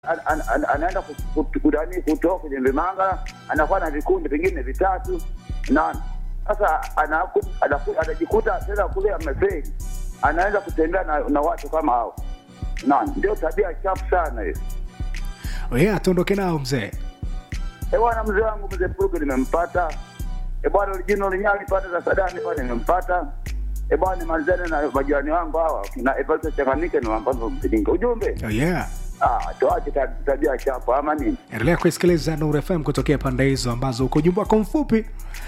an- an- an- anaenda ku- ku- kudani kutoka kwenye vimanga, anakuwa na vikundi vingine vitatu na sasa anaku- anaku- anajikuta tena kule amefeli, anaanza kutembea na, na watu kama hao, na ndio tabia chafu sana hiyo. yeah, tuondoke nao mzee E bwana, mzee wangu mzee Puruge nimempata. E bwana, Orijino Linyali pande za Sadani pale nimempata. E bwana, nimalizane na majirani wangu hawa na Evariste Changanike ni wambazo mpilinga ujumbe. oh, yeah. Ah, tuache ta- tabia chafu ama nini? endelea kuisikiliza Nuru FM kutokea pande hizo ambazo uko ujumbe wako mfupi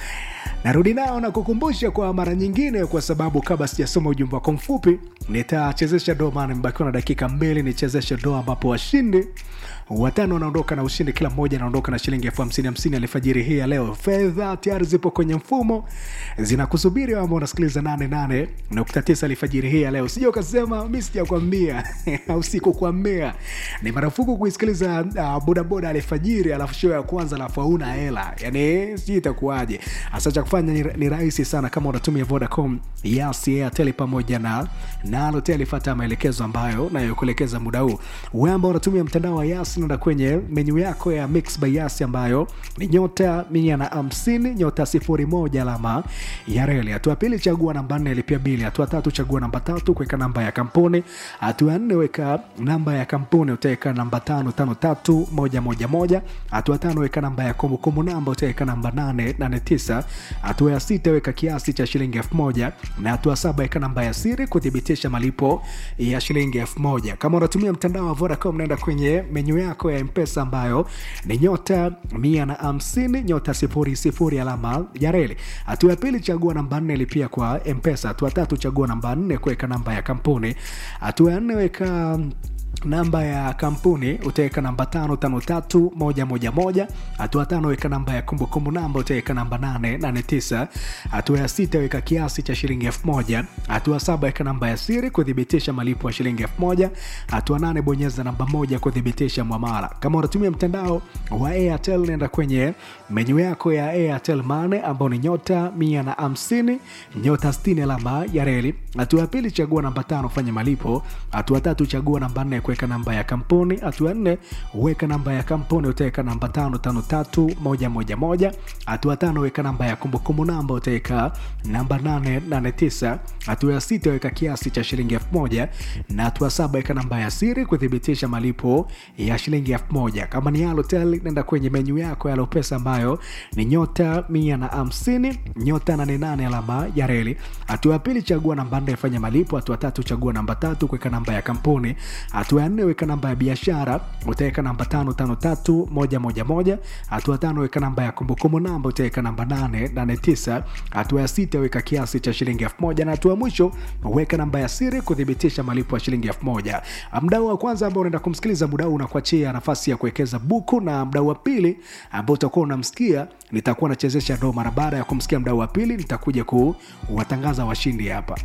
narudi nao na kukumbusha kwa mara nyingine kwa sababu kabla sijasoma ujumbe wako mfupi nitachezesha doa maana imebakiwa na dakika mbili nichezeshe doa ambapo washindi watano wanaondoka na ushindi kila mmoja anaondoka na shilingi elfu hamsini hamsini alfajiri hii ya leo fedha tayari zipo kwenye mfumo zinakusubiri ama unasikiliza 88 nukta tisa alfajiri hii ya leo sija ukasema mi sijakwambia au sikukwambia ni marufuku kuisikiliza uh, bodaboda alfajiri alafu show ya kwanza alafu hauna hela yani sijui itakuwaje hasa cha kufanya ni, ni rahisi sana kama unatumia vodacom yas airtel pamoja na nalotel fata maelekezo ambayo nayokuelekeza muda huu we ambao unatumia mtandao wa yas nenda kwenye menyu yako ya mix by yas ambayo ni nyota mia na hamsini nyota sifuri moja alama ya reli hatua pili chagua namba nne lipia bili hatua tatu chagua namba tatu kuweka namba ya kampuni hatua nne weka namba ya kampuni utaweka namba tano tano tatu moja moja moja hatua tano weka namba ya kumbukumbu namba utaweka namba nane nane tisa hatua ya sita weka kiasi cha shilingi elfu moja na hatua saba weka namba ya siri kuthibitisha malipo ya shilingi elfu moja kama unatumia mtandao wa vodacom naenda kwenye menyu yako ya mpesa ambayo ni nyota mia na hamsini nyota sifuri sifuri alama ya reli hatua ya pili chagua namba nne lipia kwa mpesa hatua tatu chagua namba nne kuweka namba ya kampuni hatua ya nne weka namba ya kampuni utaweka namba tano tano tatu moja moja moja hatua tano weka namba ya kumbukumbu namba utaweka namba nane nane tisa hatua ya sita weka kiasi cha shilingi elfu moja hatua saba weka namba ya siri kuthibitisha malipo ya shilingi elfu moja hatua nane bonyeza namba moja kuthibitisha mwamala kama unatumia mtandao wa airtel nenda kwenye menyu yako ya airtel mane ambao ni nyota mia na hamsini nyota stini alama ya reli hatua ya pili chagua namba tano fanya malipo hatua tatu chagua namba nne kuweka namba ya kampuni hatua nne weka namba ya kampuni utaweka namba tano tano tatu moja moja moja hatua tano weka namba ya kumbukumbu namba utaweka namba nane nane tisa hatua ya sita weka kiasi cha shilingi elfu moja na hatua saba weka namba ya siri kuthibitisha malipo ya shilingi elfu moja kama ni alotel nenda kwenye menyu yako ya lopesa ambayo ni nyota mia na hamsini nyota nane nane alama ya reli hatua ya pili chagua namba nne fanya malipo hatua tatu chagua namba tatu kuweka namba ya kampuni hatua ya nne weka namba ya biashara utaweka namba tano tano tatu moja moja moja hatua tano weka namba ya kumbukumbu namba utaweka namba nane nane tisa hatua ya sita weka kiasi cha shilingi elfu moja na hatua ya mwisho weka namba ya siri kuthibitisha malipo ya shilingi elfu moja mdau wa kwanza ambao unaenda kumsikiliza muda huu unakuachia nafasi ya kuwekeza buku na mdau wa pili ambao utakuwa unamsikia nitakuwa nachezesha ndo mara baada ya kumsikia mdau wa pili nitakuja kuwatangaza washindi hapa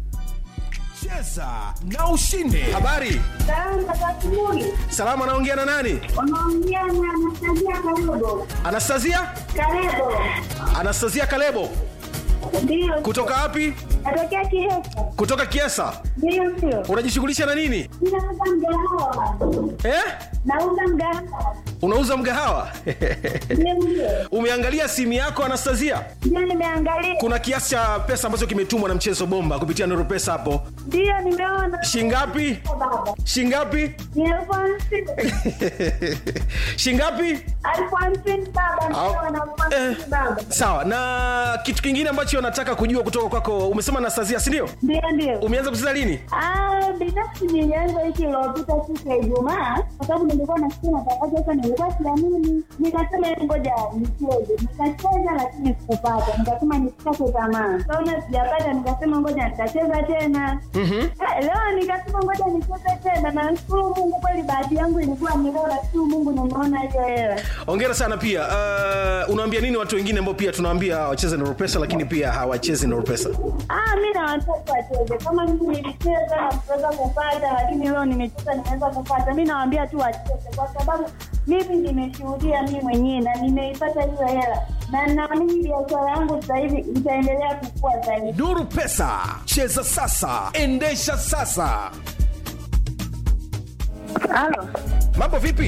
cheza na ushinde habari Salama za asubuhi. salama anaongea na nani Unaongea na Anastasia Kalebo. anastasia Kalebo. anastasia kalebo Ndio. kutoka wapi Natokea Kihesa. kutoka kiesa Ndio sio. unajishughulisha na nini Ninauza mgahawa. eh? Nauza mgahawa. unauza mgahawa Ndio ndio. umeangalia simu yako anastasia Ndio nimeangalia. kuna kiasi cha pesa ambacho kimetumwa na mchezo bomba kupitia noro pesa hapo Ndio nimeona. shingapi Baba. shingapi Ni elfu hamsini. shingapi Elfu hamsini baba. Au- Ndio na elfu hamsini eh, baba. sawa na kitu kingine ambacho nataka kujua kutoka kwako umesema anastasia sindio Ndio ndio. umeanza kucheza lini Ah, binafsi nilianza wiki iliyopita siku ya Ijumaa kwa sababu nilikuwa nasikia matangazo sasa, nilikuwa siamini, nikasema "Hebu ngoja nicheze. Nikacheza lakini sikupata, nikasema nisikate tamaa. Kaona sijapata, nikasema ngoja nitacheza tena. Ah, Leo nikasema ngoja nicheze tena, na nashukuru Mungu kweli, bahati yangu ilikuwa ni leo, nashukuru Mungu nimeona hiyo hela. ongera sana pia uh, unaambia nini watu wengine ambao pia tunaambia wacheze noro pesa lakini pia hawachezi noro pesa Ah, mi na watoto wacheze kama mimi nilicheza na kuweza kupata, lakini leo nimecheza nimeweza kupata. Mi nawaambia tu wacheze, kwa sababu mimi nimeshuhudia mi mwenyewe na nimeipata hiyo hela, na naamini biashara yangu sasa hivi itaendelea kukua zaidi. nuru pesa cheza sasa endesha sasa Halo, mambo vipi